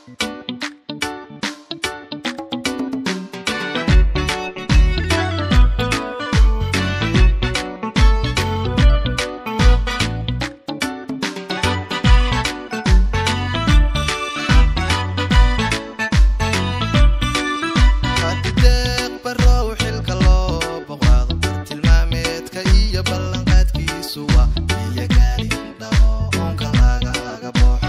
hadideeq barow xilka loo boqaado tilmaameedka iyo ballanqaadkiisu waa iyo gaalin dhaqo oonka lagaga baxo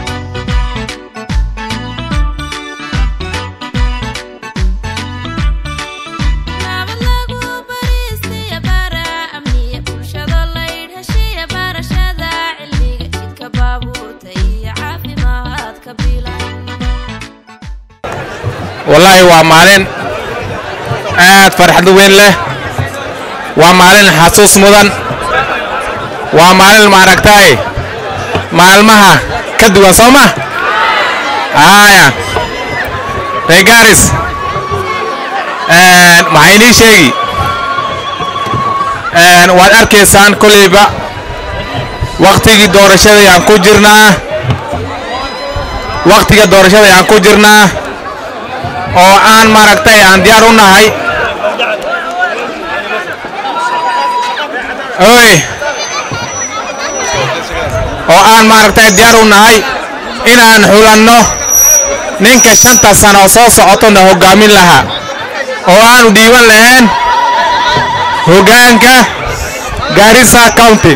nabad lagu bariistiya bara amniya bulshada laydh heshiya barashada cilmiga jidka baabuurta iyo caafimaadka bilan wallaahi waa maalin aad farxad weyn leh waa maalin xasuus mudan waa maalin maaragtay maalmaha ka duwan soo ma haya reegaaris maxaa inii sheegi Een, waad arkaysaan kolleyba waktigii doorashada ayaan ku jirnaa waktiga doorashada ayaan ku jirnaa oo aan maaragtay aan diyaar u nahay oy oo aan maaragtay diyaar u nahay inaan xulanno ninka shanta sano soo socotona hoggaamin lahaa oo aanu dhiiban lahayn hoggaanka Garissa County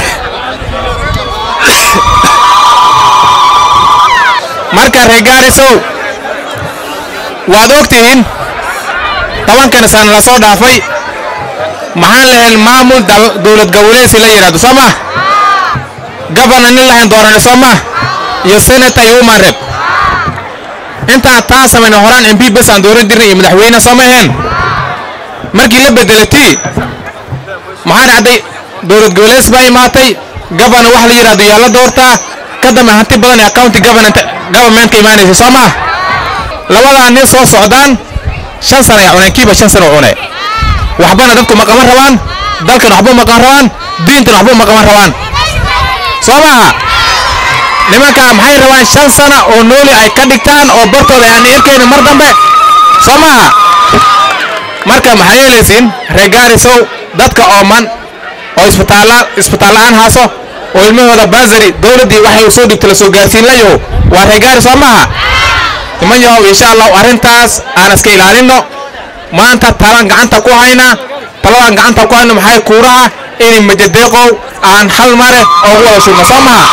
marka reer Gaarisow waad ogtihiin tobankan sano la soo dhaafay maxaan lahayn maamul dal- dowlad goboleedsi la yidhaahdo soo ma gabana nin lahayn doorane soo ma iyo senator iyo human rep intaan taa samayna horaan mp bes aan dooran jirnay iyo madaxweyne soo ma ahayn markii la bedelatay maxaa dhacday dowlad goboleeds baa imaatay gabana wax la yidhaahdo yaa la doortaa ka dambe hanti badan ee county government governmentka imaanaysa soo ma labadaa nin soo socdaan shan sana ay cuneen kiiba shan sana u cune waxbana dadku ma qaban rabaan dalkan waxba ma qaban rabaan diintan waxba ma qaban rabaan soo maha nimankaa maxay rabaan shan sana oo nooli ay ka dhigtaan oo bartooda aan erkeynin mar dambe soo maha marka maxaa yeelaysiin reer gaarisow dadka ooman oo isbitaalla isbitaal la'aan haaso oo ilmahooda basari dowladdii waxay soo dhigta la soo gaarsiin layaho waa reer gaari soo maaha niman yahow insha allahu arrintaas aan iska ilaalinno maanta talaan gacanta ku haynaa taladaan gacanta ku hayno maxay kuuraha inay majadeeqow aan hal mare oogu wada shubno soo maha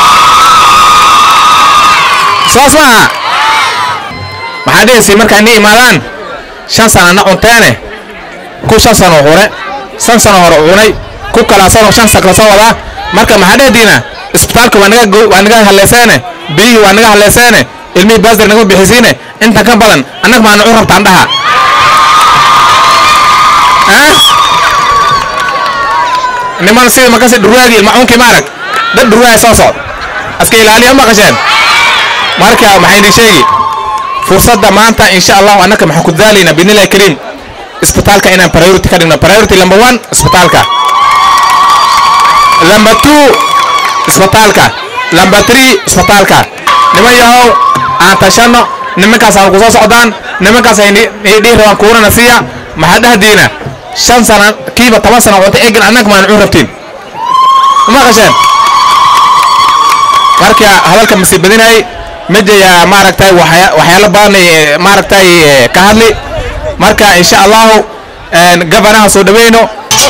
saas maaha maxaa dhehaysiin markaa inay imaadaan shan sana na cunteene ku shan sano hore shan sano hore cunay ku kala sano shan sakla soo wadaa marka maxaa dhehdiina isbitaalka waa naga go- waa naga hallayseene biyihii waa naga hallayseene ilmihii baasir naga bixisiine intan ka badan annaga maa nucu rabtaan dhaha Ah? niman sidii makasi dhurwaagii ilmacunkii maarag dad dhurwaaya soo socd aska ilaaliya maqasheen marka maxay idin sheegi fursadda maanta insha allahu annaka maxaan ku daalaynaa binillahi kariim isbitaalka inaan priority ka dhigno priority number one isbitaalka number two isbitaalka number three isbitaalka niman yahow aan tashanno nimankaas aan ku soo socdaan nimankaas ay ni- ni- dhihi rabaan kuurana siiya maxaa dhahdiina shan sana kiiba toban sana cunta egan annaga maan cun rabtiin ma qasheen marka hadalka masii badinay mejayaa maaragtay waxya- waxyaalo badan ay, maaragtay eh, ka hadli marka insha allahu een, gabanaha soo dhaweyno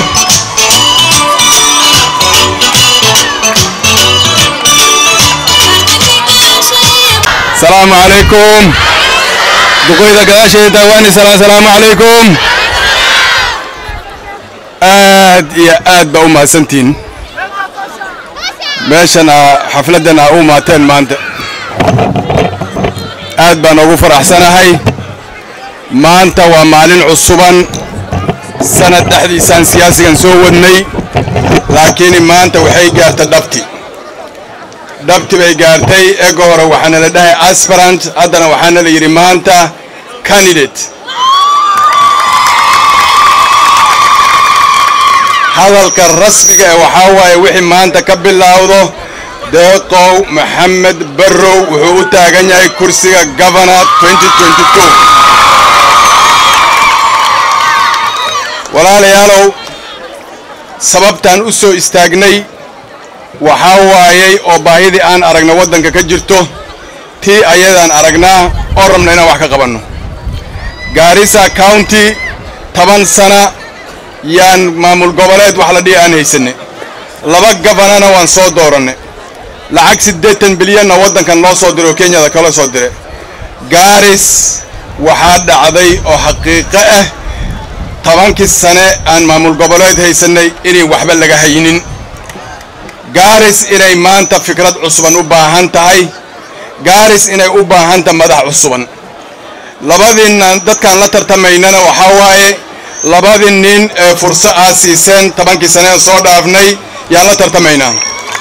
السلام عليكم دقيقة كذا دواني سلام السلام عليكم آد يا آد بأم سنتين meeshana xafladana u maateen maanta aad baan ugu faraxsanahay maanta waa maalin cusuban sanad dhexdiisaan siyaasigan soo wadnay laakiin maanta waxay gaartay dhabti dhabti bay gaartay ega hore waxaana la dhahay aspirant haddana waxaana la yidhi maanta candidate hadalka rasmiga ee waxaa waaye wixii maanta ka bilowdo deeqow maxamed barrow wuxuu u taagan yahay kursiga gabana walaalayaalow sababtaan u soo istaagnay waxaa waayay oo baahidii aan aragna waddanka ka jirto tii ayadaan aragnaa oo rabna inaan wax ka qabanno gaarisa county toban sana yaan maamul goboleed wax la dhihi aan haysanay laba gabanana waan soo doorannay lacag siddeetan bilyanna waddankan loo soo diray oo kenyada kala soo diray gaaris waxaa dhacday oo xaqiiqo ah tobankii sane aan maamul goboleed haysannay inay waxba laga haynin gaaris inay maanta fikrad cusuban u baahan tahay gaaris inay u baahanta madax cusuban labadiinna dadkaan la tartamaynana waxaa waaye labadii nin ee furso aad siiseen tobankii saneen soo dhaafnay yaan la tartamaynaa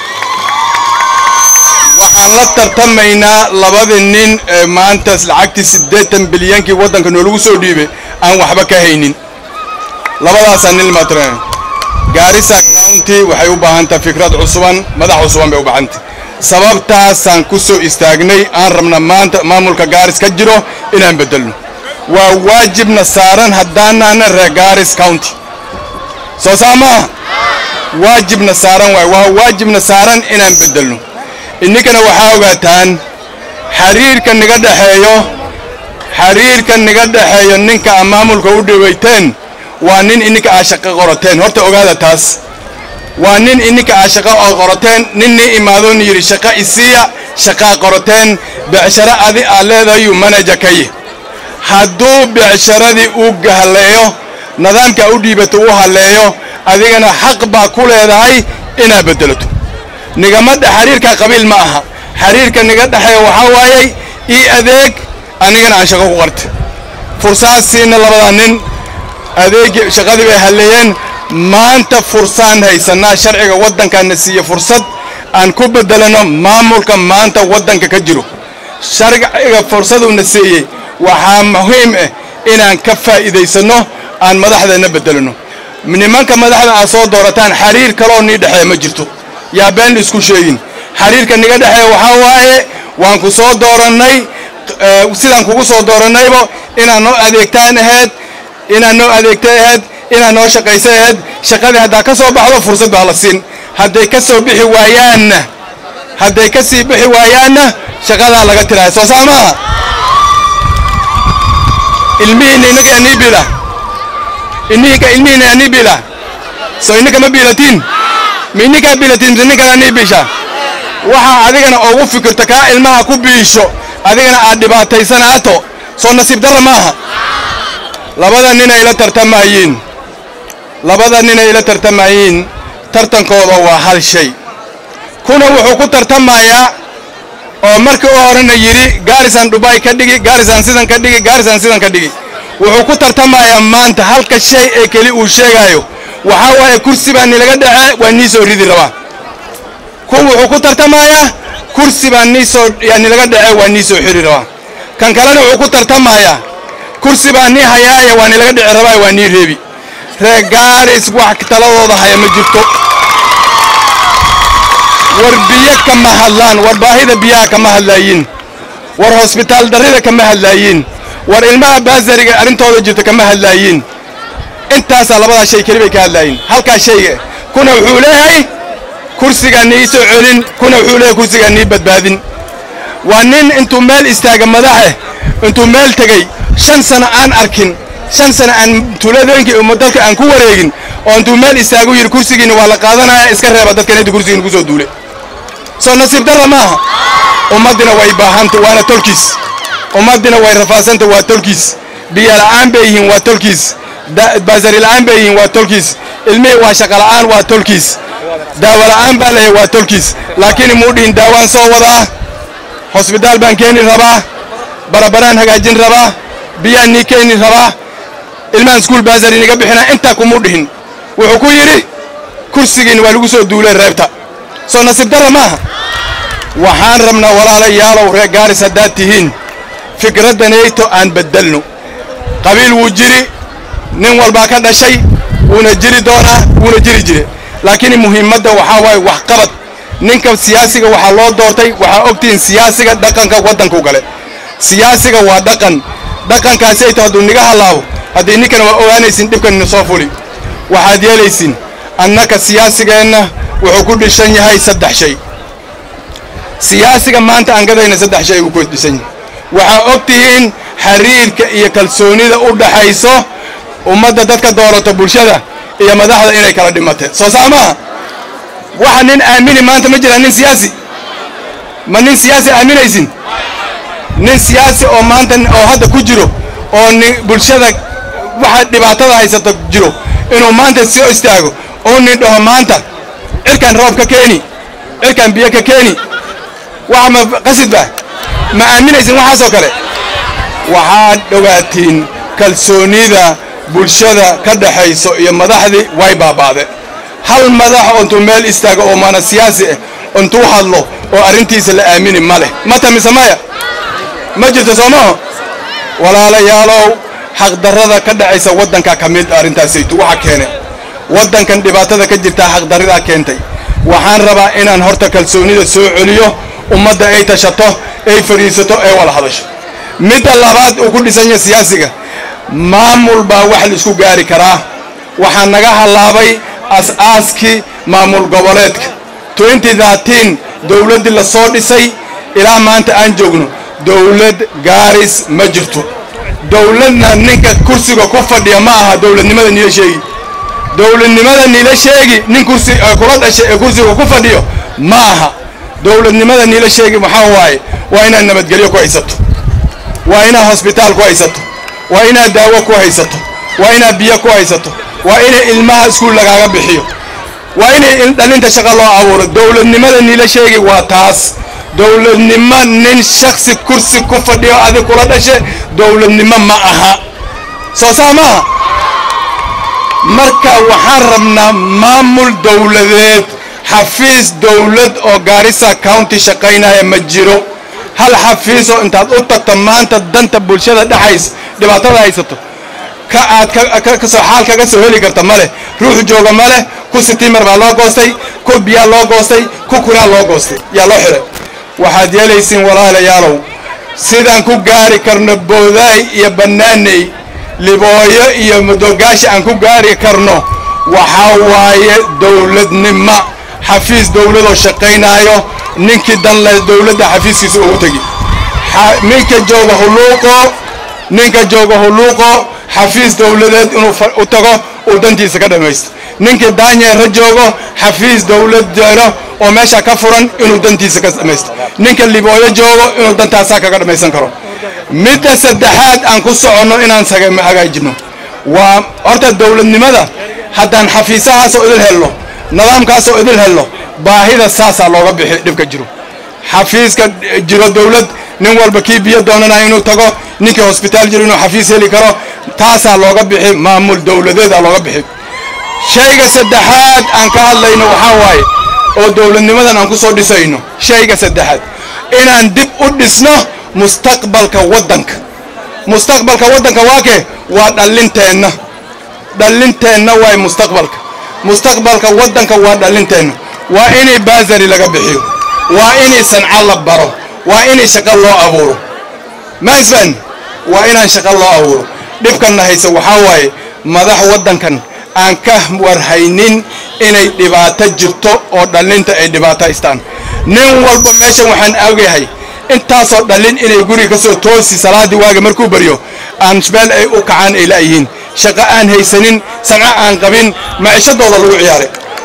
waxaan la tartamaynaa labadii nin ee maanta lacagtii siddeetan bilyankii waddanka noolagu soo dhiibay aan waxba ka haynin labadaasaa nin matran gaarisa county waxay u baahantahay fikrad cusuban madax cusuban bay u baahantay sababtaasaan ku soo istaagnay aan rabna maanta maamulka gaaris ka jiro inaan beddelno waa waajibna saaran haddaanaana reer gaaris county soo saa maaha waajibna saaran waay waa waajibna saaran inaan beddelno inninkana waxaa ogaataan xiriirka niga dhexeeyo xiriirka niga dhexeeyo ninka aa maamulka u dhawayteen waa nin ininka aa shaqo qorateen horta ogaada taas waa nin ininka aa shaqo oo qorateen nin nii imaadoon yidhi shaqo isiiya shaqaa qorateen becsharo adi aa leedahayuu manaja kaye hadduu becsharadii uu halleeyo nidaamka u dhiibato uu halleeyo adigana xaq baa ku leedahay inaad beddelato nigamadha xiriirka qabiil ma aha xiriirka niga dhexeeya waxaa waayey ii adeeg anigana aan shaqo ku qarta fursaasiina labadaa nin adeegii shaqadii bay halleeyeen maanta fursaan haysannaa sharciga waddankaana siiye fursad aan ku beddelano maamulka maanta waddanka ka jiro sharciga fursaduuna siiyey waxaa muhiim ah inaan ka faa'iidaysanno aan madaxdeenna beddelano nimanka madaxda aad soo doorataan xiriir kaloo nii dhexeeya ma jirto yaa been isku sheegin xiriirka niga dhexeeya waxaa waaye waan ku soo doorannay sidaan kugu soo doorannaybo inaad noo adeegtaan ahayd inaad noo adeegtay ahayd inaad noo shaqaysay ahayd shaqadii haddaa ka soo baxdo fursad baa la siin hadday ka soo bixi waayaanna hadday ka sii bixi waayaanna shaqadaa laga tiraaya soo saa maaha ilmihiinna innaga anii bila ininka ilmihiinna anii bila soo ininka ma biilatiin ma ininkaa biilatiin mise ninkan anii biisha waxaa adigana ugu fikirto kaa ilmaha ku biisho adigana aad dhibaataysanaato soo nasiib darra maaha labada nin ay la tartamayiin labada nin ay la tartamayiin tartankooda waa hal shay kuna wuxuu ku tartamayaa oo markii u horena yidhi gaarisaan dhubay ka dhigi gaarisaan sidan ka dhigi gaarisaan sidan ka dhigi wuxuu ku tartamayaa maanta halka shay ee keli uu sheegaayo waxaa waaye kursi baa nilaga dhace waa nii soo ridi rabaa ku wuxuu ku tartamayaa kursi baa nii soo yaa nilaga dhace waa nii soo xiri rabaa kan kalena wuxuu ku tartamayaa kursi baa nii hayaaya waa nilaga dhici rabaa waa nii reebi reer gaaris wax taladooda haya ma jirto war biyo kama hadlaan war baahida biyaha kama hadlaayiin war hosbitaal darrida kama hadlaayiin war ilmaha baasariga arrintooda jirta kama hadlaayiin intaasaa labadaa shay keli bay ka hadlaayiin halkaa shayga kuna wuxuu leeyahay kursigaa nii soo celin kuna wuxuu leeyahay kursigaa nii badbaadin waa nin intuu meel istaaga madaxe intuu meel tegey shan sano aan arkin shan sano aan tuuladooyinkii umma dalka aan ku wareegin oo intuu meel istaagu yidhi kursigiina waa la qaadanaya iska reeba dadkan inta kursigiina kusoo duule soo nasiib darra maaha ummaddina way baahanta waana tolkiis ummaddina way rafaasanta waa tolkiis biyo la'aan bay yihiin waa tolkiis baasari la'aan bay yihiin waa tolkiis ilmihii waa shaqa la'aan waa tolkiis daawo la'aan baa leeyahay waa tolkiis laakiin muu dhihin daawaan soo wadaa hosbitaal baan keeni rabaa barabaraan hagaajin rabaa biyaan nii keeni rabaa ilmahan iskuul baasari niga bixinaa intaa kumuu dhihin wuxuu ku yidhi kursigiina waa lagu soo duuleen reebta soo nasiib darra maaha waxaan rabnaa walaalayaalow reer gaaris haddaad tihiin fikraddanayto aan beddelno qabiil wuu jiri nin walbaa ka dhashay wuuna jiri doonaa wuuna jiri jire laakiin muhiimadda waxaa waaye waxqabad ninka siyaasiga waxaa loo doortay waxaa ogtihiin siyaasiga dhaqanka waddanku gale siyaasiga waa dhaqan dhaqankaasi ay tahay hadduu niga halaabo haddii ninkana waa ogaanaysin dhibkan ina soo fuli waxaad yeelaysin annaka siyaasigeenna wuxuu ku dhishan yahay saddex shay siyaasiga maanta aan gadayna saddex shay uu ku dhisan yahay waxaa og tihiin xiriirka iyo kalsoonida u dhaxayso ummadda dadka doorata bulshada iyo madaxda inay kala dhimateen soo saa maaha waxa nin aamini maanta ma jira nin siyaasi ma nin siyaasi aaminaysin nin siyaasi oo maanta oo hadda ku jiro oo ni bulshada waxa dhibaatada haysata jiro inuu maanta soo istaago oo nin dhaho maanta cirkan roob ka keeni cirkan biyo ka keeni waxa ma qasid ba ma aaminaysin waxaasoo kale waxaad dhogaatiin kalsoonida bulshada ka dhaxayso iyo madaxdii way baaba'de hal madax oo intuu meel istaago oo maana siyaasi ah intuu hadlo oo arrintiisa la aamini ma leh mata mise maya ma jirto soo maho walaalayaalow xaqdarrada ka dhacaysa waddanka ka mid arrintaasaytu waxa keene waddankan dhibaatada ka jirtaa xaqdarridaa keentay waxaan rabaa inaan horta kalsoonida soo celiyo ummadda ay tashato ay fadhiisato ay wada hadasho midda labaad uu ku dhisan yahay siyaasiga maamul baa wax la isku gaari karaa waxaa naga hallaabay as-aaskii maamul goboleedka dowladdii la soo dhisay ilaa maanta aan joogno dowlad gaaris ma jirto dowladna ninka kursiga ku fadhiya ma aha dowladnimada niila sheegi dowladnimada niila sheegi nin kursi kula dhashay ee kursiga ku fadhiyo ma aha dowladnimada niila sheegi maxaa waaye waa inaad nabadgelyo ku haysato waa inaad hosbitaal ku haysato waa inaad daawo ku haysato waa inaad biyo ku haysato waa inay ilmaha iskuul lagaaga bixiyo waa inay dhalinta shaqa loo abuuro dowladnimada niila sheegi waa taas dowladnimo nin shaksi kursi ku fadhiyo adig kula dhashe dowladnimo ma aha soo saa maaha marka waxaan rabnaa maamul dowladeed xafiis dowlad oo gaarisa county shaqaynaya ma jiro hal xafiisoo intaad u tagto maanta danta bulshada dhexays dhibaatada haysato ka aad kasoo xaal kaga soo heli karta ma leh ruux jooga ma leh ku sitiimar baa loo goostay ku biyaa loo goostay ku kuraa loo goostay yaa loo xiray waxaad yeelaysiin walaalayaalow sidaan ku gaari karno boodaay iyo bannaaney libooyo iyo madogaashi aan ku gaari karno waxaa waaye dowladnimo xafiis dowladoo shaqaynaayo ninkii dan leh dowladda xafiiskiisa ugu tegi ninka jooga huluuqo ninka jooga huluuqo xafiis dowladeed inuu u tago uu dantiisa ka dhammaysto ninkii daanyeera joogo xafiis dowlad jeero oo meesha ka furan inuu dantiisa ka dhammaysto ninka libooyo joogo inuu dantaasaa kaga dhammaysan karo midda saddexaad aan ku soconno inaan hagaajino waa horta dowladnimada haddaan xafiisahaasoo idil helno nidaamkaasoo idil helno baahida saasaa looga bixi dhibka jiro xafiiska jiro dowlad nin walba kii biyo doonanaya inuu tago ninkii hosbitaal jiro inuu xafiis heli karo taasaa looga bixi maamul dowladeedaa looga bixi shayga saddexaad aan ka hadlayno waxaa waaye oo dowladnimadan aan ku soo dhisayno shayga saddexaad inaan dib u dhisno mustaqbalka waddanka mustaqbalka waddanka waa kee waa dhallinteenna dhallinteenna waay mustaqbalka mustaqbalka waddanka waa dhallinteenna waa inay baasari laga bixiyo waa inay sanco la baro waa inay shaqo loo abuuro maisfan waa inaan shaqo loo abuuro dhibkanna haysa waxaa waaye madax waddankan aan ka warhaynin inay dhibaato jirto oo dhallinta ay dhibaato haystaan nin walba meeshan waxaan ogahay intaasoo dhallin inay guriga ka soo toosi salaaddii waaga markuu baryo aan meel ay u kacaan ay la'yihiin shaqo aan haysanin sanco aan qabin maciishadooda lagu ciyaaray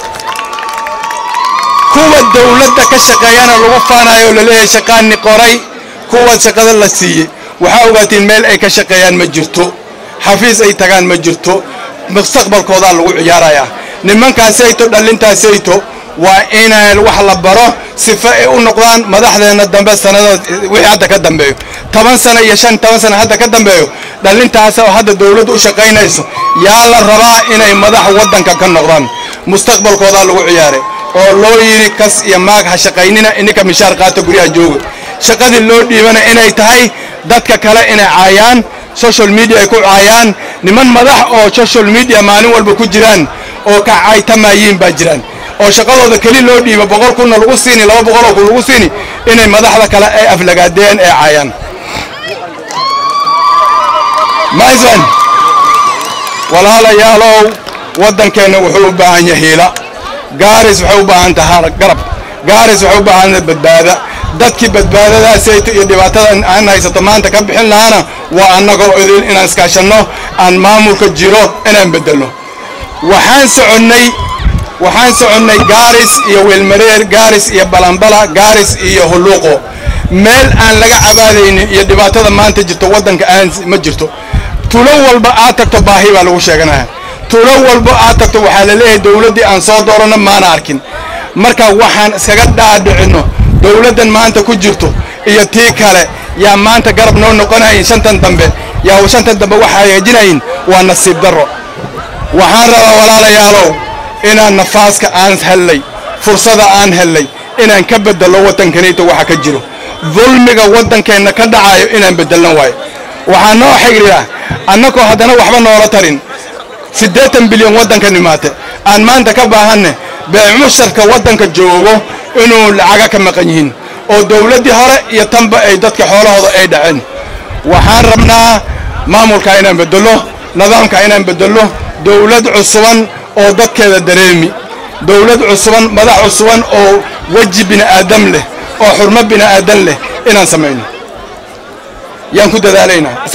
kuwa dowladda ka shaqeeyana lagu faanayo oo laleeyahay shaqaani qoray kuwa shaqada la siiyey waxaa ogaatiin meel ay ka shaqeeyaan ma jirto xafiis ay tagaan ma jirto mustaqbalkoodaa lagu ciyaarayaa nimankaasayto dhallintaasayto waa inaan wax la baro sifa ay u noqdaan madaxdeenna dambe sanada wixii hadda ka dambeeyo toban sano iyo shan toban sano hadda ka dambeeyo dhallintaas oo hadda dowladdu u shaqaynayso yaa la rabaa inay madax waddanka ka noqdaan mustaqbalkoodaa lagu ciyaaray oo loo yidhi kas iyo maag ha shaqaynina ininka mishaar qaata guryaha jooga shaqadii loo dhiibana inay tahay dadka kale inay caayaan social media ay ku caayaan niman madax oo social media maalin walba ku jiraan oo ka caaytamayiin baa jiraan oo shaqadooda keli loo dhiibo boqol kunna lagu siini laba boqoloo kun lagu siini inay madaxda kale ay aflagaadeen ee caayaan maisman walaalayaalow waddankeenna wuxuu u baahan yahay hiila gaaris waxay u baahan tahay garab gaaris waxay u baahan tahay badbaada dadkii badbaadadaasayto iyo dhibaatada aan haysato maanta ka bixin lahaana waa annagoo idin inaan iskaashanno aan maamulka jiro inaan beddelno waxaan soconnay waxaan soconnay gaaris iyo weelmareer gaaris iyo balambala gaaris iyo hulluuqo meel aan laga cabaadaynin iyo dhibaatada maanta jirto waddanka aan ma jirto tulo walba aad tagto baahi baa lagu sheeganaya tulo walba aad tagto waxaa la leeyahay dowladdii aan soo dooranno maana arkin marka waxaan iskaga dhaadhicinno dowladdan maanta ku jirto iyo tii kale yaa maanta garab noo noqonayin shantan dambe yaa shantan dambe waxaa hagaajinayin waa nasiib darro waxaan rabaa walaalayaalow inaan nafaaska aan hellay fursada aan hellay inaan ka beddello waddankanayta waxa ka jiro dulmiga waddankeenna ka dhacayo inaan beddelno waayo waxaa noo xigriya annagoo haddana waxba noola tarin siddeetan bilyan waddanka nimaate aan maanta ka baahanne beemusharka waddanka joogo inuu lacaga ka maqan yihiin oo dowladdii hore iyo tanba ay dadka xoolahooda ay dhaceen waxaan rabnaa maamulka inaan beddello nidaamka inaan beddello dowlad cusuban oo dadkeeda dareemi dowlad cusuban madax cusuban oo weji bini'aadam leh oo xurmo bini'aadan leh inaan samayno yaan ku dadaalaynaa